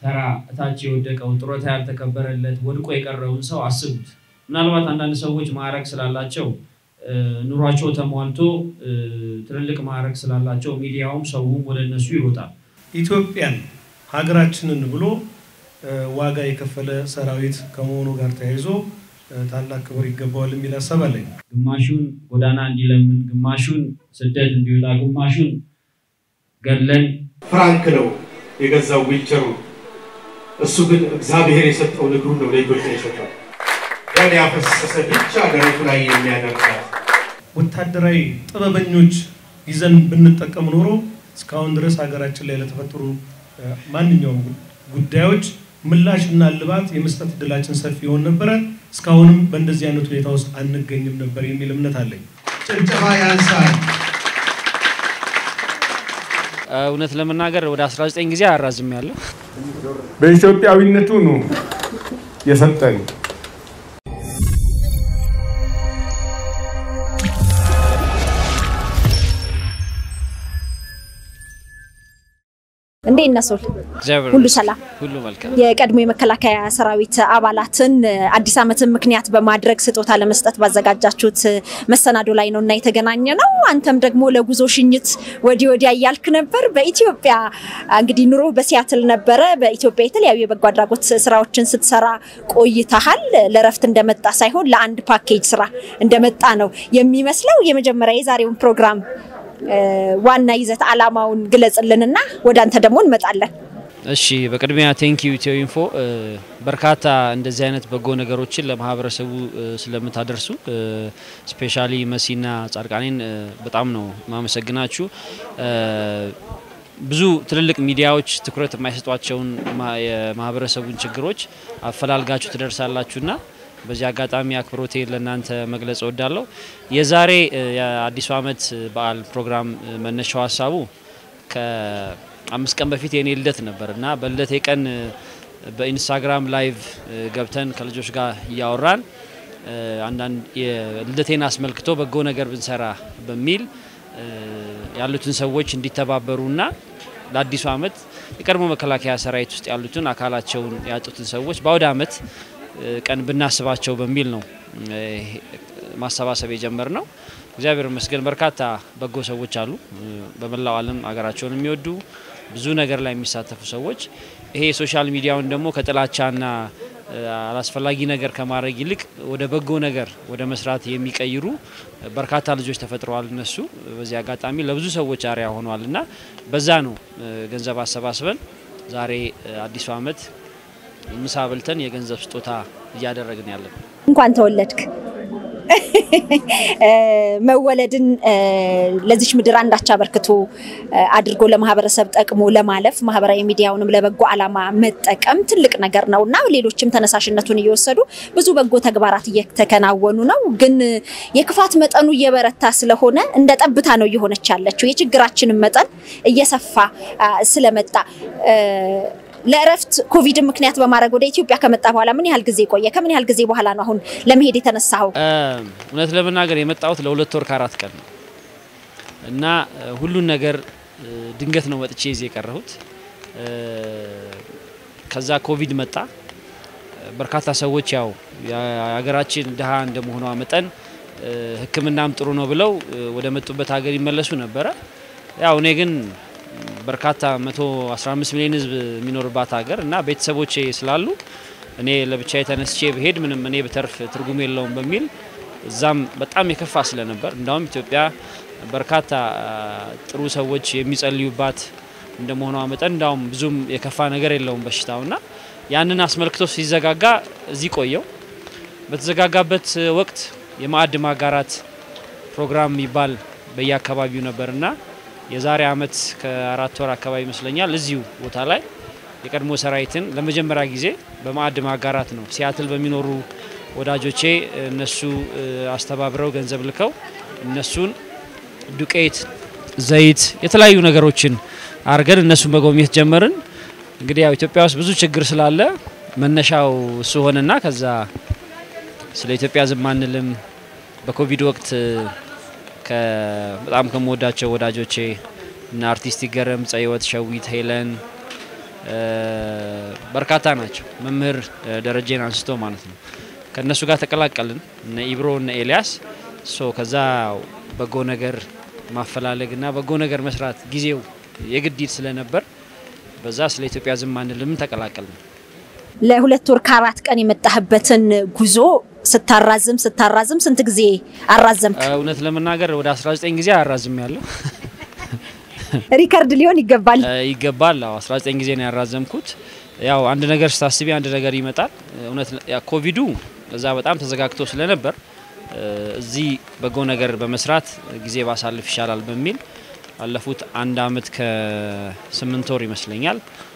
ተራ እታች የወደቀው ጡረታ ያልተከበረለት ወድቆ የቀረውን ሰው አስቡት። ምናልባት አንዳንድ ሰዎች ማዕረግ ስላላቸው ኑሯቸው ተሟልቶ ትልልቅ ማዕረግ ስላላቸው ሚዲያውም ሰውም ወደ እነሱ ይሮጣል። ኢትዮጵያን ሀገራችንን ብሎ ዋጋ የከፈለ ሰራዊት ከመሆኑ ጋር ተያይዞ ታላቅ ክብር ይገባዋል የሚል ሀሳብ አለኝ። ግማሹን ጎዳና እንዲለምን፣ ግማሹን ስደት እንዲወጣ፣ ግማሹን ገድለን ፍራንክ ነው የገዛው ዊልቸሩ። እሱ ግን እግዚአብሔር የሰጠውን እግሩን ነው ለኢትዮጵያ የሰጠው። ደም ያፈሰሰ ብቻ ደረቱ ላይ የሚያደርጋት ወታደራዊ ጥበበኞች ይዘን ብንጠቀም ኖሮ እስካሁን ድረስ ሀገራችን ላይ ለተፈጠሩ ማንኛውም ጉዳዮች ምላሽና እልባት የመስጠት እድላችን ሰፊ ይሆን ነበረ። እስካሁንም በእንደዚህ አይነት ሁኔታ ውስጥ አንገኝም ነበር የሚል እምነት አለኝ። ጭብጨባ ያንሳል። እውነት ለመናገር ወደ 19 ጊዜ አራዝም ያለው በኢትዮጵያዊነቱ ነው የሰጠን። እንዴት ነሶል እግዚአብሔር ሁሉ ይመስገን። ሰላም? ሁሉ መልካም። የቀድሞ የመከላከያ ሰራዊት አባላትን አዲስ ዓመትን ምክንያት በማድረግ ስጦታ ለመስጠት ባዘጋጃችሁት መሰናዶ ላይ ነው እና የተገናኘ ነው። አንተም ደግሞ ለጉዞ ሽኝት ወዲህ ወዲያ እያልክ ነበር። በኢትዮጵያ እንግዲህ ኑሮ በሲያትል ነበረ። በኢትዮጵያ የተለያዩ የበጎ አድራጎት ስራዎችን ስትሰራ ቆይተሃል። ለረፍት እንደመጣ ሳይሆን ለአንድ ፓኬጅ ስራ እንደመጣ ነው የሚመስለው። የመጀመሪያ የዛሬውን ፕሮግራም ዋና ይዘት አላማውን ግለጽልንና ወደ አንተ ደግሞ እንመጣለን። እሺ በቅድሚያ ቴንኪዩ ኢትዮ ኢንፎ በርካታ እንደዚህ አይነት በጎ ነገሮችን ለማህበረሰቡ ስለምታደርሱ ስፔሻሊ መሲና ጻድቃኔን በጣም ነው ማመሰግናችሁ። ብዙ ትልልቅ ሚዲያዎች ትኩረት የማይሰጧቸውን የማህበረሰቡን ችግሮች አፈላልጋችሁ ትደርሳላችሁና በዚህ አጋጣሚ አክብሮቴ ለእናንተ መግለጽ እወዳለሁ። የዛሬ የአዲሱ ዓመት በዓል ፕሮግራም መነሻው ሀሳቡ ከአምስት ቀን በፊት የኔ ልደት ነበር እና በልደቴ ቀን በኢንስታግራም ላይቭ ገብተን ከልጆች ጋር እያወራን አንዳንድ ልደቴን አስመልክቶ በጎ ነገር ብንሰራ በሚል ያሉትን ሰዎች እንዲተባበሩና ለአዲሱ ዓመት የቀድሞ መከላከያ ሰራዊት ውስጥ ያሉትን አካላቸውን ያጡትን ሰዎች በአውደ ዓመት ቀን ብናስባቸው በሚል ነው ማሰባሰብ የጀመር ነው። እግዚአብሔር ይመስገን በርካታ በጎ ሰዎች አሉ፣ በመላው ዓለም ሀገራቸውን የሚወዱ ብዙ ነገር ላይ የሚሳተፉ ሰዎች። ይሄ የሶሻል ሚዲያውን ደግሞ ከጥላቻና አላስፈላጊ ነገር ከማድረግ ይልቅ ወደ በጎ ነገር ወደ መስራት የሚቀይሩ በርካታ ልጆች ተፈጥረዋል። እነሱ በዚህ አጋጣሚ ለብዙ ሰዎች አርያ ሆኗል እና በዛ ነው ገንዘብ አሰባስበን ዛሬ አዲሱ ዓመት ምሳ በልተን የገንዘብ ስጦታ እያደረግን ያለን። እንኳን ተወለድክ። መወለድን ለዚች ምድር አንዳች አበርክቶ አድርጎ ለማህበረሰብ ጠቅሞ ለማለፍ ማህበራዊ ሚዲያውንም ለበጎ ዓላማ መጠቀም ትልቅ ነገር ነው እና ሌሎችም ተነሳሽነቱን እየወሰዱ ብዙ በጎ ተግባራት እየተከናወኑ ነው። ግን የክፋት መጠኑ እየበረታ ስለሆነ እንደ ጠብታ ነው እየሆነች ያለችው። የችግራችንን መጠን እየሰፋ ስለመጣ ለእረፍት ኮቪድን ምክንያት በማድረግ ወደ ኢትዮጵያ ከመጣ በኋላ ምን ያህል ጊዜ ቆየ? ከምን ያህል ጊዜ በኋላ ነው አሁን ለመሄድ የተነሳኸው? እውነት ለመናገር የመጣሁት ለሁለት ወር ከአራት ቀን ነው እና ሁሉን ነገር ድንገት ነው መጥቼ ይዤ የቀረሁት። ከዛ ኮቪድ መጣ። በርካታ ሰዎች ያው የሀገራችን ድሃ እንደመሆኗ መጠን ሕክምናም ጥሩ ነው ብለው ወደ መጡበት ሀገር ይመለሱ ነበረ። ያው እኔ ግን በርካታ 115 ሚሊዮን ህዝብ የሚኖርባት ሀገር እና ቤተሰቦቼ ስላሉ እኔ ለብቻ ተነስቼ ብሄድ ምንም እኔ ብተርፍ ትርጉም የለውም በሚል እዛም በጣም የከፋ ስለነበር እንዳውም ኢትዮጵያ በርካታ ጥሩ ሰዎች የሚጸልዩባት እንደመሆኗ መጠን እንዳውም ብዙም የከፋ ነገር የለውም በሽታውና ያንን አስመልክቶ ሲዘጋጋ እዚህ ቆየው። በተዘጋጋበት ወቅት የማዕድ ማጋራት ፕሮግራም የሚባል በየአካባቢው ነበርና የዛሬ አመት ከአራት ወር አካባቢ ይመስለኛል እዚሁ ቦታ ላይ የቀድሞ ሰራዊትን ለመጀመሪያ ጊዜ በማዕድ ማጋራት ነው። ሲያትል በሚኖሩ ወዳጆቼ እነሱ አስተባብረው ገንዘብ ልከው እነሱን ዱቄት፣ ዘይት፣ የተለያዩ ነገሮችን አድርገን እነሱን መጎብኘት ጀመርን። እንግዲህ ያው ኢትዮጵያ ውስጥ ብዙ ችግር ስላለ መነሻው እሱ ሆነና ከዛ ስለ ኢትዮጵያ ዝም አንልም በኮቪድ ወቅት በጣም ከምወዳቸው ወዳጆቼ እና አርቲስት ይገረም፣ ጸይወት፣ ሸዊት፣ ሄለን በርካታ ናቸው። መምህር ደረጀን አንስቶ ማለት ነው። ከእነሱ ጋር ተቀላቀልን እነ ኢብሮ እነ ኤልያስ ሶ ከዛ በጎ ነገር ማፈላለግ እና በጎ ነገር መስራት ጊዜው የግድ ስለነበር በዛ ስለ ኢትዮጵያ ዝም አንልም ተቀላቀልን። ለሁለት ወር ከአራት ቀን የመጣህበትን ጉዞ ስታራዝም ስታራዝም ስንት ጊዜ አራዘምክ? እውነት ለመናገር ወደ 19 ጊዜ አራዝም ያለው ሪከርድ ሊሆን ይገባል ይገባል። አዎ 19 ጊዜ ነው ያራዘምኩት። ያው አንድ ነገር ስታስቢ አንድ ነገር ይመጣል። እውነት ኮቪዱ እዛ በጣም ተዘጋግቶ ስለነበር እዚህ በጎ ነገር በመስራት ጊዜ ባሳልፍ ይሻላል በሚል ባለፉት አንድ አመት ከስምንት ወር ይመስለኛል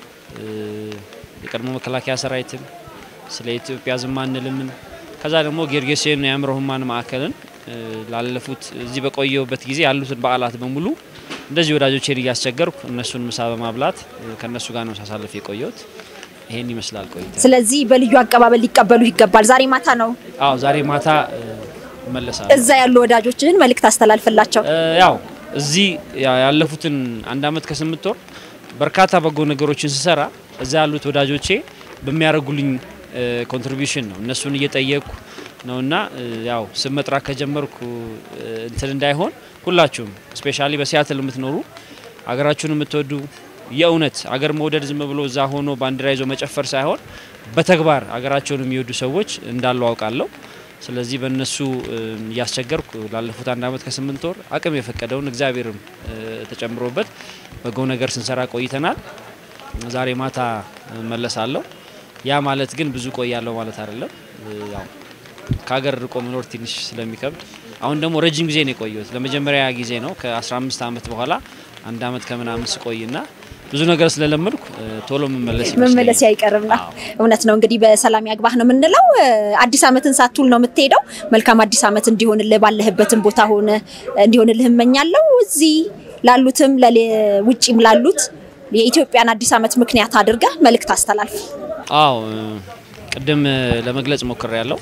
የቀድሞ መከላከያ ሰራዊትን ስለ ኢትዮጵያ ዝም አንልምን ከዛ ደግሞ ጌርጌሴን የአእምሮ ህሙማን ማዕከልን ላለፉት እዚህ በቆየሁበት ጊዜ ያሉትን በዓላት በሙሉ እንደዚህ ወዳጆቼን እያስቸገርኩ እነሱን ምሳ በማብላት ከእነሱ ጋር ነው ሳሳልፍ የቆየሁት። ይሄን ይመስላል ቆይታ። ስለዚህ በልዩ አቀባበል ሊቀበሉ ይገባል። ዛሬ ማታ ነው። አዎ ዛሬ ማታ እመለሳለሁ። እዛ ያሉ ወዳጆችህን መልእክት አስተላልፍላቸው። ያው እዚህ ያለፉትን አንድ አመት ከስምንት ወር በርካታ በጎ ነገሮችን ስሰራ እዛ ያሉት ወዳጆቼ በሚያደርጉልኝ ኮንትሪቢሽን ነው እነሱን እየጠየቅኩ ነውና ያው ስም መጥራት ከጀመርኩ እንትን እንዳይሆን ሁላችሁም ስፔሻሊ በሲያትል የምትኖሩ አገራችሁን የምትወዱ የእውነት አገር መውደድ ዝም ብሎ እዛ ሆኖ ባንዲራ ይዞ መጨፈር ሳይሆን በተግባር አገራቸውን የሚወዱ ሰዎች እንዳሉ አውቃለሁ። ስለዚህ በእነሱ እያስቸገርኩ ላለፉት አንድ አመት ከስምንት ወር አቅም የፈቀደውን እግዚአብሔርም ተጨምሮበት በጎ ነገር ስንሰራ ቆይተናል። ዛሬ ማታ መለሳለሁ። ያ ማለት ግን ብዙ ቆያለሁ ማለት አይደለም። ያው ከሀገር ርቆ መኖር ትንሽ ስለሚከብድ አሁን ደግሞ ረጅም ጊዜ ነው የቆየሁት። ለመጀመሪያ ጊዜ ነው ከ15 ዓመት በኋላ አንድ አመት ከምናምን ስቆይና ብዙ ነገር ስለለመድኩ ቶሎ መመለስ መመለስ አይቀርምና እውነት ነው። እንግዲህ በሰላም ያግባህ ነው የምንለው። አዲስ አመትን ሳትውል ነው የምትሄደው። መልካም አዲስ አመት እንዲሆንልህ ባለህበትን ቦታ ሆነ እንዲሆንልህ እመኛለሁ። እዚህ ላሉትም ውጭም ላሉት የኢትዮጵያን አዲስ አመት ምክንያት አድርገህ መልእክት አስተላልፍ። አዎ ቅድም ለመግለጽ ሞክሬ ያለው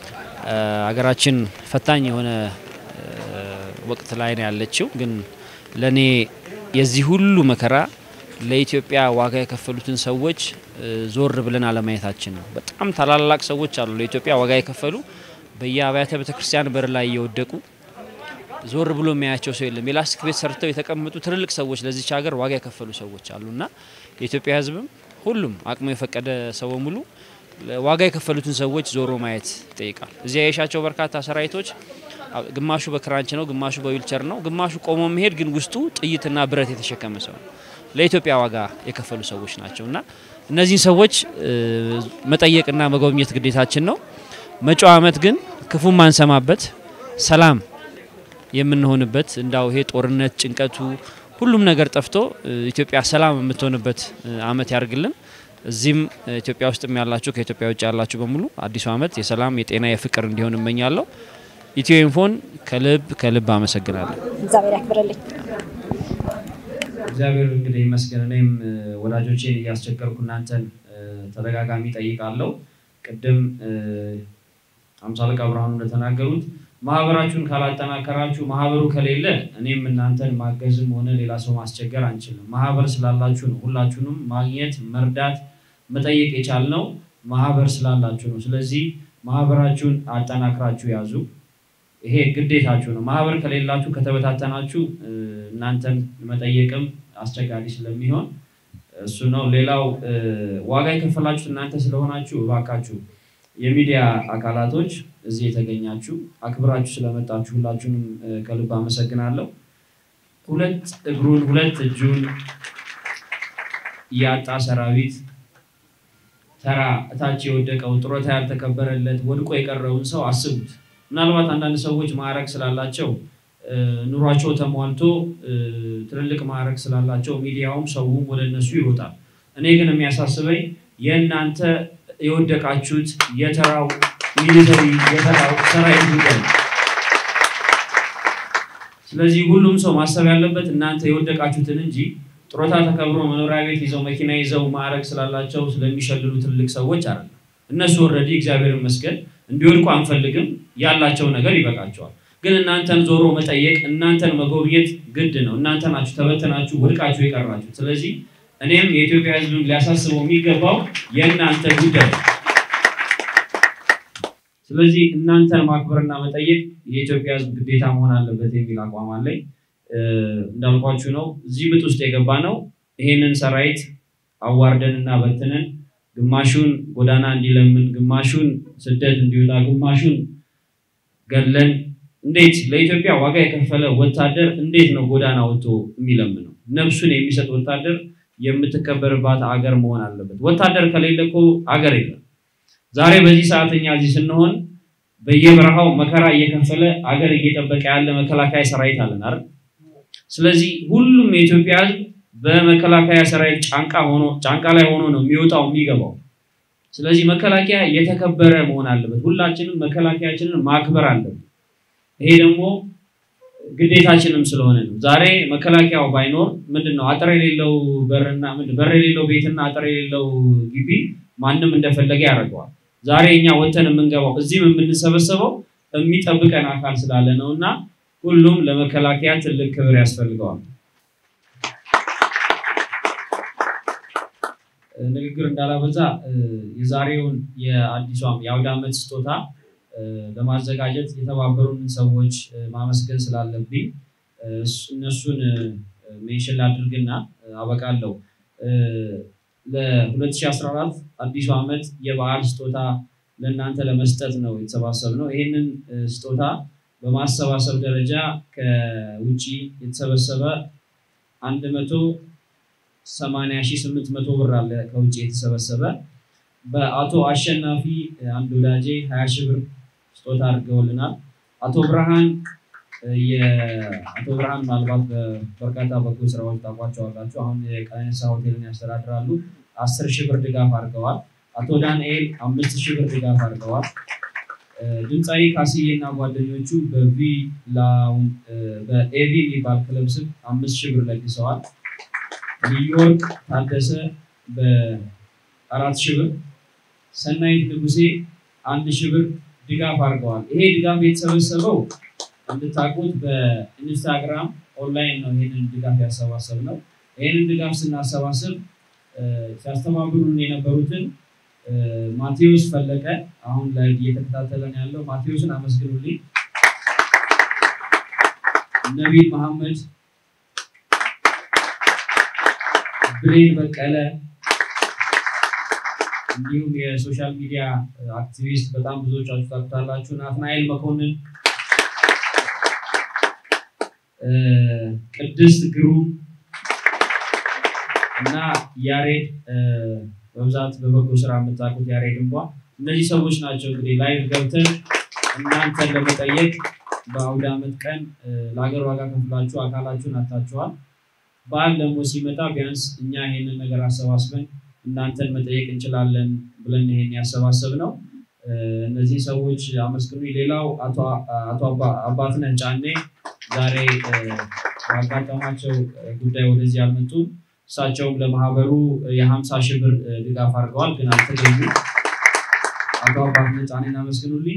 ሀገራችን ፈታኝ የሆነ ወቅት ላይ ነው ያለችው። ግን ለእኔ የዚህ ሁሉ መከራ ለኢትዮጵያ ዋጋ የከፈሉትን ሰዎች ዞር ብለን አለማየታችን ነው። በጣም ታላላቅ ሰዎች አሉ ለኢትዮጵያ ዋጋ የከፈሉ በየአብያተ ቤተክርስቲያን በር ላይ እየወደቁ ዞር ብሎ የሚያያቸው ሰው የለም። የላስቲክ ቤት ሰርተው የተቀመጡ ትልልቅ ሰዎች ለዚች ሀገር ዋጋ የከፈሉ ሰዎች አሉና የኢትዮጵያ ሕዝብም ሁሉም አቅሙ የፈቀደ ሰው በሙሉ ዋጋ የከፈሉትን ሰዎች ዞሮ ማየት ይጠይቃል። እዚያ የሻቸው በርካታ ሰራዊቶች ግማሹ በክራንች ነው፣ ግማሹ በዊልቸር ነው፣ ግማሹ ቆሞ መሄድ ግን ውስጡ ጥይትና ብረት የተሸከመ ሰው ነው። ለኢትዮጵያ ዋጋ የከፈሉ ሰዎች ናቸው እና እነዚህን ሰዎች መጠየቅና መጎብኘት ግዴታችን ነው። መጪው ዓመት ግን ክፉ ማንሰማበት ሰላም የምንሆንበት እንዳው ይሄ ጦርነት፣ ጭንቀቱ፣ ሁሉም ነገር ጠፍቶ ኢትዮጵያ ሰላም የምትሆንበት ዓመት ያርግልን። እዚህም ኢትዮጵያ ውስጥም ያላችሁ ከኢትዮጵያ ውጭ ያላችሁ በሙሉ አዲሱ ዓመት የሰላም የጤና የፍቅር እንዲሆን እመኛለሁ። ኢትዮ ኢንፎን ከልብ ከልብ አመሰግናለሁ። እግዚአብሔር ያክብርልኝ። እግዚአብሔር እንግዲህ ይመስገን። እኔም ወዳጆቼን እያስቸገርኩ እናንተን ተደጋጋሚ ጠይቃለሁ። ቅድም አምሳ አለቃ ብርሃኑ እንደተናገሩት ማህበራችሁን ካላጠናከራችሁ ማህበሩ ከሌለ እኔም እናንተን ማገዝም ሆነ ሌላ ሰው ማስቸገር አንችልም። ማህበር ስላላችሁ ነው። ሁላችሁንም ማግኘት፣ መርዳት፣ መጠየቅ የቻልነው ማህበር ስላላችሁ ነው። ስለዚህ ማህበራችሁን አጠናክራችሁ ያዙ። ይሄ ግዴታችሁ ነው። ማህበር ከሌላችሁ ከተበታተናችሁ እናንተን መጠየቅም አስቸጋሪ ስለሚሆን እሱ ነው። ሌላው ዋጋ የከፈላችሁት እናንተ ስለሆናችሁ እባካችሁ የሚዲያ አካላቶች እዚህ የተገኛችሁ አክብራችሁ ስለመጣችሁ ሁላችሁንም ከልብ አመሰግናለሁ። ሁለት እግሩን ሁለት እጁን ያጣ ሰራዊት ተራ እታች የወደቀው ጡረታ ያልተከበረለት ወድቆ የቀረውን ሰው አስቡት። ምናልባት አንዳንድ ሰዎች ማዕረግ ስላላቸው ኑሯቸው ተሟልቶ ትልልቅ ማዕረግ ስላላቸው ሚዲያውም ሰውም ወደ እነሱ ይሮጣል። እኔ ግን የሚያሳስበኝ የእናንተ የወደቃችሁት የተራው ሚሊተሪ የተራው ሰራዊት ጉዳይ ነው። ስለዚህ ሁሉም ሰው ማሰብ ያለበት እናንተ የወደቃችሁትን እንጂ ጡረታ ተከብሮ መኖሪያ ቤት ይዘው መኪና ይዘው ማዕረግ ስላላቸው ስለሚሸልሉ ትልቅ ሰዎች አይደለም። እነሱ ኦልሬዲ እግዚአብሔር ይመስገን እንዲወድቁ አንፈልግም። ያላቸው ነገር ይበቃቸዋል። ግን እናንተን ዞሮ መጠየቅ፣ እናንተን መጎብኘት ግድ ነው። እናንተ ናችሁ ተበተናችሁ ወድቃችሁ የቀራችሁ። ስለዚህ እኔም የኢትዮጵያ ሕዝብም ሊያሳስበው የሚገባው የእናንተ ጉዳይ ነው። ስለዚህ እናንተን ማክበርና መጠየቅ የኢትዮጵያ ሕዝብ ግዴታ መሆን አለበት የሚል አቋም አለኝ። እንዳልኳችሁ ነው። እዚህ ምጥ ውስጥ የገባ ነው። ይሄንን ሰራዊት አዋርደን እና በትነን ግማሹን ጎዳና እንዲለምን፣ ግማሹን ስደት እንዲወጣ፣ ግማሹን ገለን እንዴት ለኢትዮጵያ ዋጋ የከፈለ ወታደር እንዴት ነው ጎዳና ወጥቶ የሚለምነው? ነፍሱን የሚሰጥ ወታደር የምትከበርባት አገር መሆን አለበት። ወታደር ከሌለ እኮ አገር የለም። ዛሬ በዚህ ሰዓት እኛ እዚህ ስንሆን በየበረሃው መከራ እየከፈለ አገር እየጠበቀ ያለ መከላከያ ሰራዊት አለን አይደል? ስለዚህ ሁሉም የኢትዮጵያ ሕዝብ በመከላከያ ሰራዊት ጫንቃ ሆኖ ጫንቃ ላይ ሆኖ ነው የሚወጣው የሚገባው። ስለዚህ መከላከያ የተከበረ መሆን አለበት። ሁላችንም መከላከያችንን ማክበር አለብን። ይሄ ደግሞ ግዴታችንም ስለሆነ ነው። ዛሬ መከላከያው ባይኖር ምንድን ነው አጥር የሌለው በርና በር የሌለው ቤትና አጥር የሌለው ግቢ ማንም እንደፈለገ ያደርገዋል። ዛሬ እኛ ወተን የምንገባው እዚህም የምንሰበሰበው የሚጠብቀን አካል ስላለ ነው እና ሁሉም ለመከላከያ ትልቅ ክብር ያስፈልገዋል። ንግግር እንዳላበዛ የዛሬውን የአዲሷም የአውደ ዓመት ስጦታ ለማዘጋጀት የተባበሩን ሰዎች ማመስገን ስላለብኝ እነሱን ሜንሽን ላድርግና አበቃለሁ። ለ2014 አዲሱ ዓመት የበዓል ስጦታ ለእናንተ ለመስጠት ነው የተሰባሰብነው። ይህንን ስጦታ በማሰባሰብ ደረጃ ከውጭ የተሰበሰበ አንድ መቶ ሰማንያ ሺህ ስምንት መቶ ብር አለ ከውጭ የተሰበሰበ በአቶ አሸናፊ አንድ ወዳጄ ሀያ ሺህ ብር ስጦታ አድርገውልናል። አቶ ብርሃን የአቶ ብርሃን ምናልባት በበርካታ በጎ ስራዎች ታውቋቸዋላችሁ። አሁን የቀነኒሳ ሆቴልን ያስተዳድራሉ። አስር ሺህ ብር ድጋፍ አድርገዋል። አቶ ዳንኤል አምስት ሺህ ብር ድጋፍ አድርገዋል። ድምፃዊ ካስዬ እና ጓደኞቹ በቪ በኤቪ የሚባል ክለብ ስም አምስት ሺህ ብር ለግሰዋል። ኒውዮርክ ታደሰ በአራት ሺህ ብር፣ ሰናይት ንጉሴ አንድ ሺህ ብር ድጋፍ አድርገዋል። ይሄ ድጋፍ የተሰበሰበው እንድታውቁት በኢንስታግራም ኦንላይን ነው። ይህንን ድጋፍ ያሰባሰብ ነው። ይህንን ድጋፍ ስናሰባስብ ሲያስተባብሩን የነበሩትን ማቴዎስ ፈለቀ አሁን ላይ እየተከታተለን ያለው ማቴዎስን አመስግኑልኝ። ነቢል መሐመድ፣ ብሬን በቀለ እንዲሁም የሶሻል ሚዲያ አክቲቪስት በጣም ብዙዎቻችሁ ታውቁታላችሁ። ናትናኤል መኮንን፣ ቅድስት ግሩም እና ያሬድ በብዛት በበጎ ስራ የምታውቁት ያሬድ እንኳ እነዚህ ሰዎች ናቸው እንግዲህ ላይቭ ገብተን እናንተን ለመጠየቅ በአውደ ዓመት ቀን ለሀገር ዋጋ ከፍላችሁ አካላችሁን አታችኋል። በዓል ደግሞ ሲመጣ ቢያንስ እኛ ይሄንን ነገር አሰባስበን እናንተን መጠየቅ እንችላለን ብለን ይሄን ያሰባሰብ ነው። እነዚህ ሰዎች አመስግኑ። ሌላው አቶ አባትነህ ጫኔ ዛሬ ባጋጠማቸው ጉዳይ ወደዚህ አልመጡም። እሳቸውም ለማህበሩ የሀምሳ ሺህ ብር ድጋፍ አድርገዋል፣ ግን አልተገኙ። አቶ አባትነህ ጫኔን አመስግኑልኝ።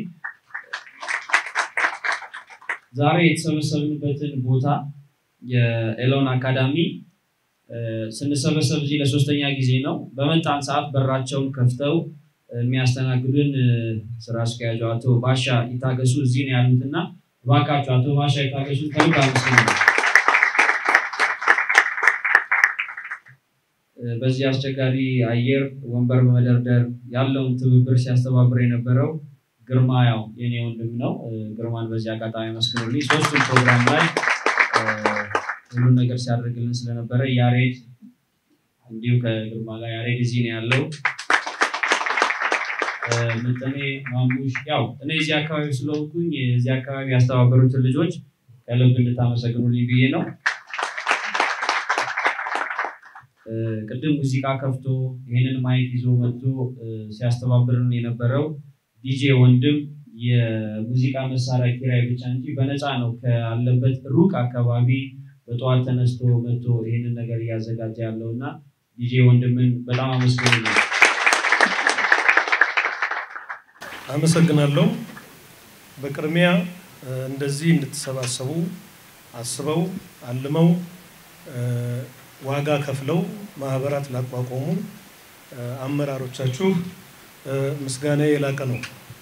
ዛሬ የተሰበሰብንበትን ቦታ የኤሎን አካዳሚ ስንሰበሰብ እዚህ ለሶስተኛ ጊዜ ነው። በመጣን ሰዓት በራቸውን ከፍተው የሚያስተናግዱን ስራ አስኪያጁ አቶ ባሻ ይታገሱ እዚህ ነው ያሉት እና እባካችሁ አቶ ባሻ ይታገሱ ከልብ አመስግኑ። በዚህ አስቸጋሪ አየር ወንበር በመደርደር ያለውን ትብብር ሲያስተባብር የነበረው ግርማ ያው የኔ ወንድም ነው። ግርማን በዚህ አጋጣሚ አመስግኑልኝ። ሶስቱም ፕሮግራም ላይ ሁሉን ነገር ሲያደርግልን ስለነበረ ያሬድ እንዲሁ ከግርማ ጋር ያሬድ እዚህ ነው ያለው። ምጥኔ ማሙሽ ያው እኔ እዚህ አካባቢ ስለሆንኩኝ እዚህ አካባቢ ያስተባበሩትን ልጆች ከልብ እንድታመሰግኑልኝ ብዬ ነው። ቅድም ሙዚቃ ከፍቶ ይህንን ማይክ ይዞ መጥቶ ሲያስተባብርን የነበረው ዲጄ ወንድም የሙዚቃ መሳሪያ ኪራይ ብቻ እንጂ በነፃ ነው ካለበት ሩቅ አካባቢ በጠዋት ተነስቶ መጥቶ ይህንን ነገር እያዘጋጀ ያለው እና ዲጄ ወንድምን በጣም አመስግኑ። አመሰግናለሁ። በቅድሚያ እንደዚህ እንድትሰባሰቡ አስበው አልመው ዋጋ ከፍለው ማህበራት ላቋቋሙ አመራሮቻችሁ ምስጋና የላቀ ነው።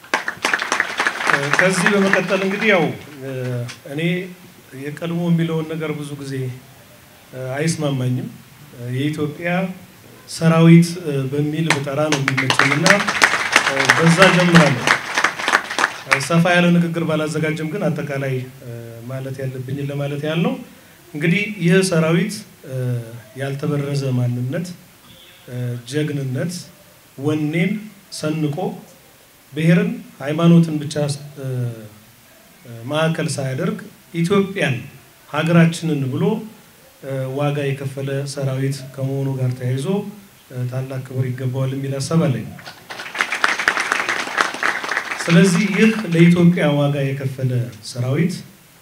ከዚህ በመቀጠል እንግዲህ ያው እኔ የቀድሞ የሚለውን ነገር ብዙ ጊዜ አይስማማኝም። የኢትዮጵያ ሰራዊት በሚል ብጠራ ነው የሚመቸኝ እና በዛ ጀምራለሁ። ሰፋ ያለ ንግግር ባላዘጋጅም ግን አጠቃላይ ማለት ያለብኝን ለማለት ያህል ነው። እንግዲህ ይህ ሰራዊት ያልተበረዘ ማንነት፣ ጀግንነት፣ ወኔን ሰንቆ ብሔርን፣ ሃይማኖትን ብቻ ማዕከል ሳያደርግ ኢትዮጵያን ሀገራችንን ብሎ ዋጋ የከፈለ ሰራዊት ከመሆኑ ጋር ተያይዞ ታላቅ ክብር ይገባዋል የሚል ሀሳብ አለኝ። ስለዚህ ይህ ለኢትዮጵያ ዋጋ የከፈለ ሰራዊት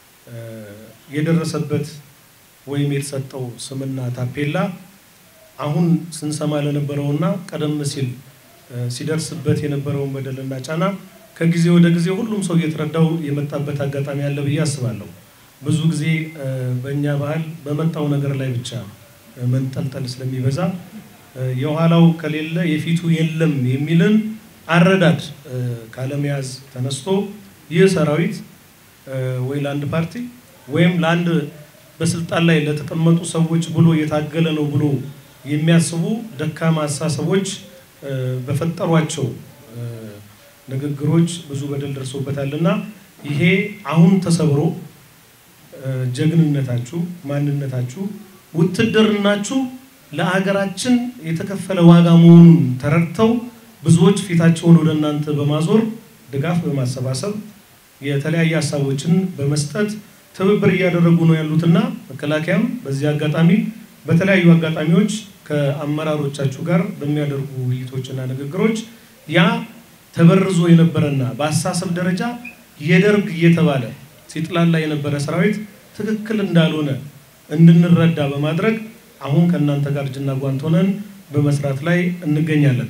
የደረሰበት ወይም የተሰጠው ስምና ታፔላ አሁን ስንሰማ ለነበረውና ቀደም ሲል ሲደርስበት የነበረውን በደልና ጫና ከጊዜ ወደ ጊዜ ሁሉም ሰው እየተረዳው የመጣበት አጋጣሚ አለ ብዬ አስባለሁ። ብዙ ጊዜ በእኛ ባህል በመጣው ነገር ላይ ብቻ መንጠልጠል ስለሚበዛ የኋላው ከሌለ የፊቱ የለም የሚልን አረዳድ ካለመያዝ ተነስቶ ይህ ሰራዊት ወይ ለአንድ ፓርቲ ወይም ለአንድ በስልጣን ላይ ለተቀመጡ ሰዎች ብሎ የታገለ ነው ብሎ የሚያስቡ ደካማ አስተሳሰቦች በፈጠሯቸው ንግግሮች ብዙ በደል ደርሶበታልና ይሄ አሁን ተሰብሮ ጀግንነታችሁ፣ ማንነታችሁ፣ ውትድርናችሁ ለሀገራችን የተከፈለ ዋጋ መሆኑን ተረድተው ብዙዎች ፊታቸውን ወደ እናንተ በማዞር ድጋፍ በማሰባሰብ የተለያየ ሀሳቦችን በመስጠት ትብብር እያደረጉ ነው ያሉትና መከላከያም በዚህ አጋጣሚ በተለያዩ አጋጣሚዎች ከአመራሮቻችሁ ጋር በሚያደርጉ ውይይቶችና ንግግሮች ያ ተበርዞ የነበረና በአስተሳሰብ ደረጃ የደርግ እየተባለ ሲጥላላ የነበረ ሰራዊት ትክክል እንዳልሆነ እንድንረዳ በማድረግ አሁን ከእናንተ ጋር እጅና ጓንት ሆነን በመስራት ላይ እንገኛለን።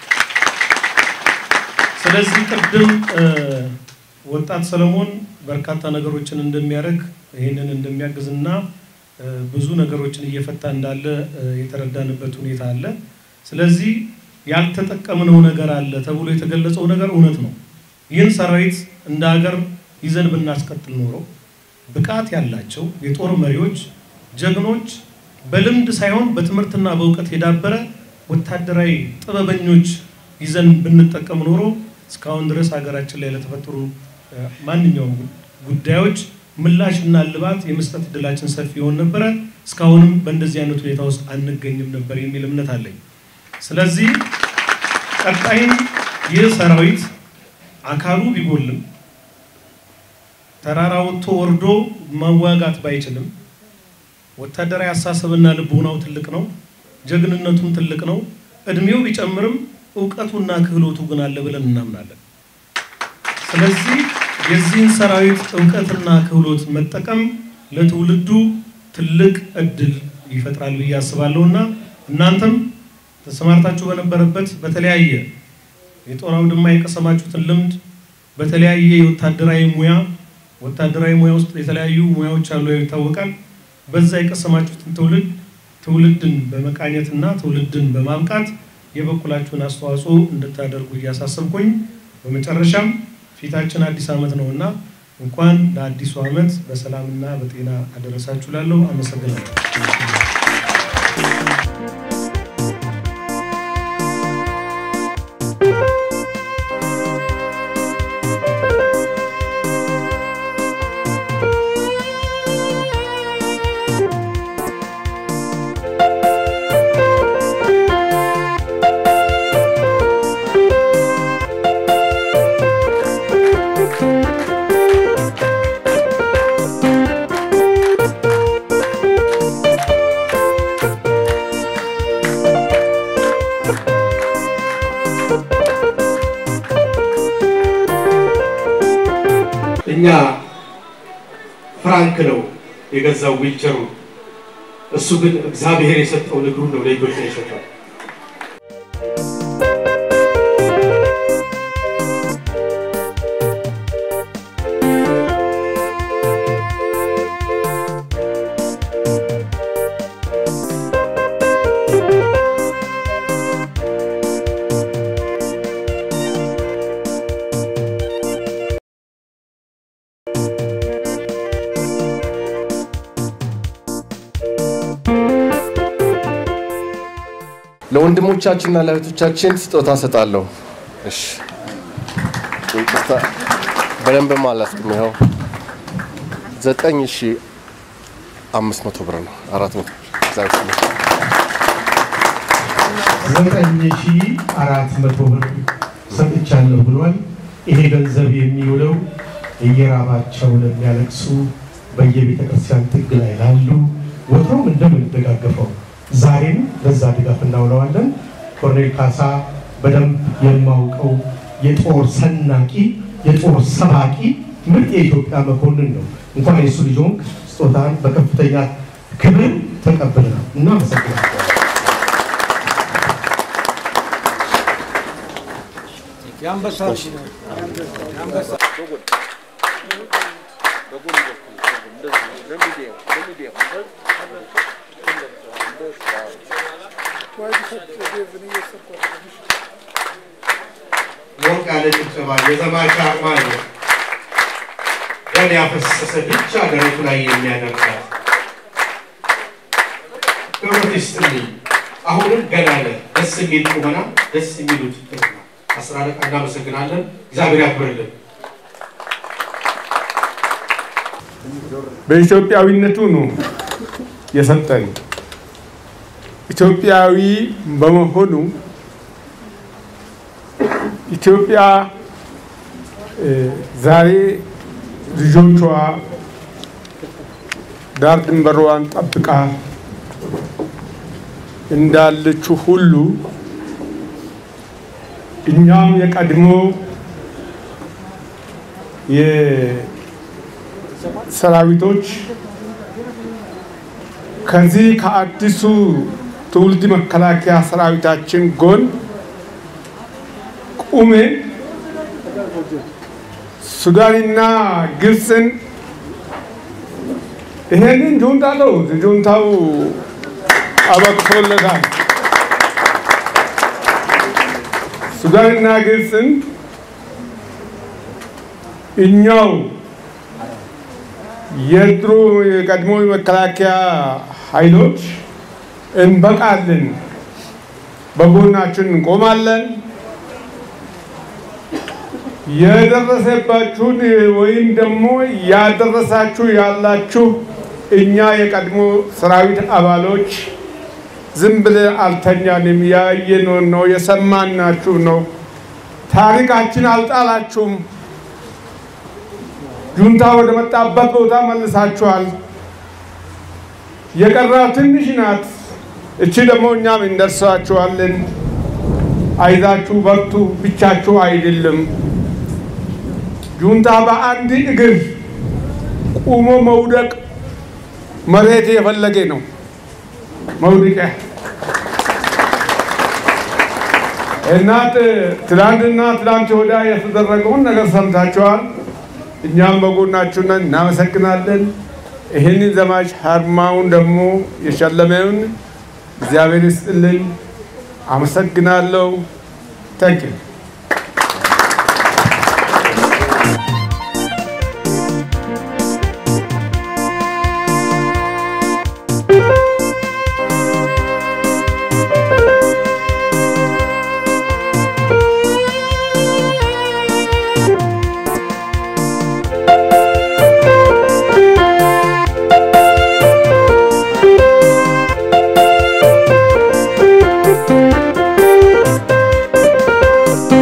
ስለዚህ ቅድም ወጣት ሰለሞን በርካታ ነገሮችን እንደሚያደርግ ይህንን እንደሚያግዝና ብዙ ነገሮችን እየፈታ እንዳለ የተረዳንበት ሁኔታ አለ። ስለዚህ ያልተጠቀምነው ነገር አለ ተብሎ የተገለጸው ነገር እውነት ነው። ይህን ሰራዊት እንደ ሀገር ይዘን ብናስቀጥል ኖሮ ብቃት ያላቸው የጦር መሪዎች፣ ጀግኖች በልምድ ሳይሆን በትምህርትና በእውቀት የዳበረ ወታደራዊ ጥበበኞች ይዘን ብንጠቀም ኖሮ እስካሁን ድረስ ሀገራችን ላይ ለተፈጠሩ ማንኛውም ጉዳዮች ምላሽና እልባት የመስጠት እድላችን ሰፊ ይሆን ነበረ። እስካሁንም በእንደዚህ አይነት ሁኔታ ውስጥ አንገኝም ነበር የሚል እምነት አለኝ። ስለዚህ ቀጣይም ይህ ሰራዊት አካሉ ቢጎልም ተራራ ወጥቶ ወርዶ መዋጋት ባይችልም ወታደራዊ አስተሳሰብና ልቦናው ትልቅ ነው፣ ጀግንነቱም ትልቅ ነው። እድሜው ቢጨምርም እውቀቱና ክህሎቱ ግን አለ ብለን እናምናለን። ስለዚህ የዚህን ሰራዊት እውቀትና ክህሎት መጠቀም ለትውልዱ ትልቅ እድል ይፈጥራል ብዬ አስባለሁ እና እናንተም ተሰማርታችሁ በነበረበት በተለያየ የጦር አውድማ የቀሰማችሁትን ልምድ በተለያየ የወታደራዊ ሙያ ወታደራዊ ሙያ ውስጥ የተለያዩ ሙያዎች አሉ ይታወቃል። በዛ የቀሰማችሁትን ትውልድ ትውልድን በመቃኘትና ትውልድን በማብቃት የበኩላችሁን አስተዋጽኦ እንድታደርጉ እያሳሰብኩኝ በመጨረሻም ፊታችን አዲስ ዓመት ነውና እንኳን ለአዲሱ ዓመት በሰላምና በጤና አደረሳችሁ ላለሁ አመሰግናለሁ። እኛ ፍራንክ ነው የገዛው ዊልቸሩ፣ እሱ ግን እግዚአብሔር የሰጠው እግሩን ነው ለኢትዮጵያ የሰጠው። ለወንድሞቻችንና ለእህቶቻችን ስጦታ ሰጣለሁ። እሺ ይቅርታ፣ በደንብም አላስቅም። ይኸው ዘጠኝ ሺ አምስት መቶ ብር ነው። አራት መቶ እግዚአብሔር ይመስገን። ዘጠኝ ሺ አራት መቶ ብር ሰጥቻለሁ ብሏል። ይሄ ገንዘብ የሚውለው እየራባቸው ለሚያለቅሱ በየቤተ ክርስቲያን ጥግ ላይ ላሉ ወትሮም እንደምንደጋገፈው ዛሬም ለዛ ድጋፍ እናውለዋለን። ኮርኔል ካሳ በደንብ የማውቀው የጦር ሰናቂ የጦር ሰባቂ ምርጥ የኢትዮጵያ መኮንን ነው። እንኳን የሱ ልጅ ሆንክ፣ ስጦታን በከፍተኛ ክብር ተቀብለናል። እናመሰግናለን። ሞቅ ያለ ጭብጨባ የዘማች አርማ ነው። ደም ያፈሰሰ ብቻ ደረቱ ላይ የሚያደርጋት ክብረት ይስጥልኝ። አሁንም ገና ነህ። ደስ የሚል ቁመና፣ ደስ የሚል ውድድር ነው። አስር አለቃ እናመሰግናለን። እግዚአብሔር ያክብርልን። በኢትዮጵያዊነቱ ነው የሰጠን። ኢትዮጵያዊ በመሆኑ ኢትዮጵያ እ ዛሬ ልጆቿ ዳር ድንበሯን ጠብቃ እንዳለችው ሁሉ እኛም የቀድሞ የሰራዊቶች ከዚህ ከአዲሱ ትውልድ መከላከያ ሰራዊታችን ጎን ቁሜን ሱዳንና ግብፅን ይሄንን ጁንታ ነው ጁንታው አበቅቶለታል። ሱዳንና ግብፅን እኛው የድሮ የቀድሞ የመከላከያ ኃይሎች እንበቃለን፣ በጎናችን እንቆማለን። የደረሰባችሁን ወይም ደግሞ ያደረሳችሁ ያላችሁ እኛ የቀድሞ ሰራዊት አባሎች ዝም ብለን አልተኛንም። ያየነው ነው፣ የሰማናችሁ ነው። ታሪካችን አልጣላችሁም። ጁንታ ወደ መጣበት ቦታ መልሳችኋል። የቀረው ትንሽ ናት። እቺ ደግሞ እኛም እንደርሳችኋለን። አይዛችሁ በርቱ፣ ብቻችሁ አይደለም። ጁንታ በአንድ እግር ቁሞ መውደቅ መሬት የፈለገ ነው መውደቂያ እናት ትላንትና ትላንት ወዲያ የተደረገውን ነገር ሰምታችኋል። እኛም በጎናችሁ ነን፣ እናመሰግናለን። ይህንን ዘማች አርማውን ደግሞ የሸለመውን እግዚአብሔር ይስጥልን። አመሰግናለሁ። ታንኪዩ Thank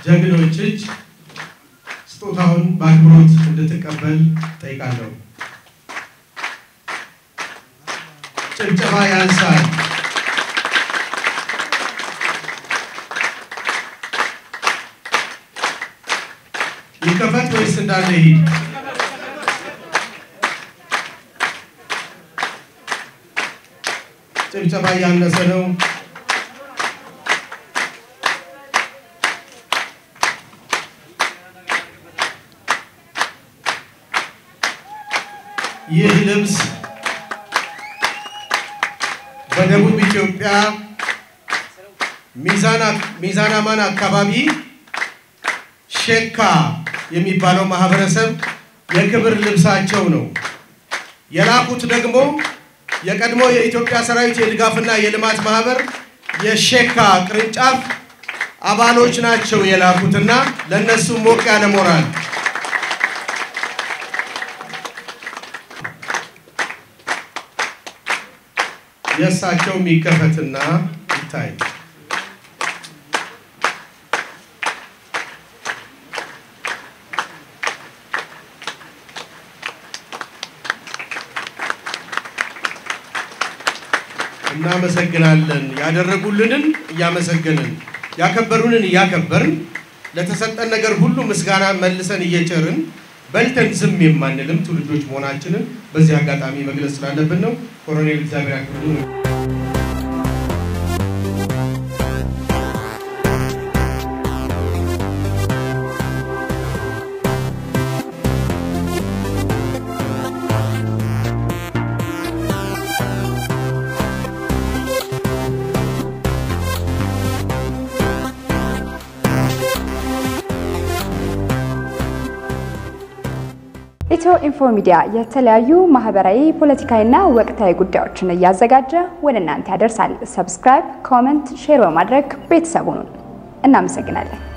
ጀግኖች እጅ ስጦታውን በአክብሮት እንድትቀበል ጠይቃለሁ። ጭብጨባ ያንሳል። ይከፈት ወይስ እንዳለ ይሂድ? ጭብጨባ እያነሰ ነው። ይህ ልብስ በደቡብ ኢትዮጵያ ሚዛን አማን አካባቢ ሼካ የሚባለው ማህበረሰብ የክብር ልብሳቸው ነው። የላኩት ደግሞ የቀድሞ የኢትዮጵያ ሰራዊት የድጋፍና የልማት ማህበር የሼካ ቅርንጫፍ አባሎች ናቸው የላኩትና ለእነሱ ሞቅ ያለ ሞራል የእሳቸው የሚከፈትና ይታይ። እናመሰግናለን። ያደረጉልንን እያመሰገንን ያከበሩንን እያከበርን ለተሰጠን ነገር ሁሉ ምስጋና መልሰን እየቸርን በልተን ዝም የማንልም ትውልዶች መሆናችንን በዚህ አጋጣሚ መግለጽ ስላለብን ነው። ኮሎኔል እግዚአብሔር ያክብሩ። ኢትዮ ኢንፎ ሚዲያ የተለያዩ ማህበራዊ፣ ፖለቲካዊና ወቅታዊ ጉዳዮችን እያዘጋጀ ወደ እናንተ ያደርሳል። ሰብስክራይብ፣ ኮመንት፣ ሼር በማድረግ ቤተሰቡን እናመሰግናለን።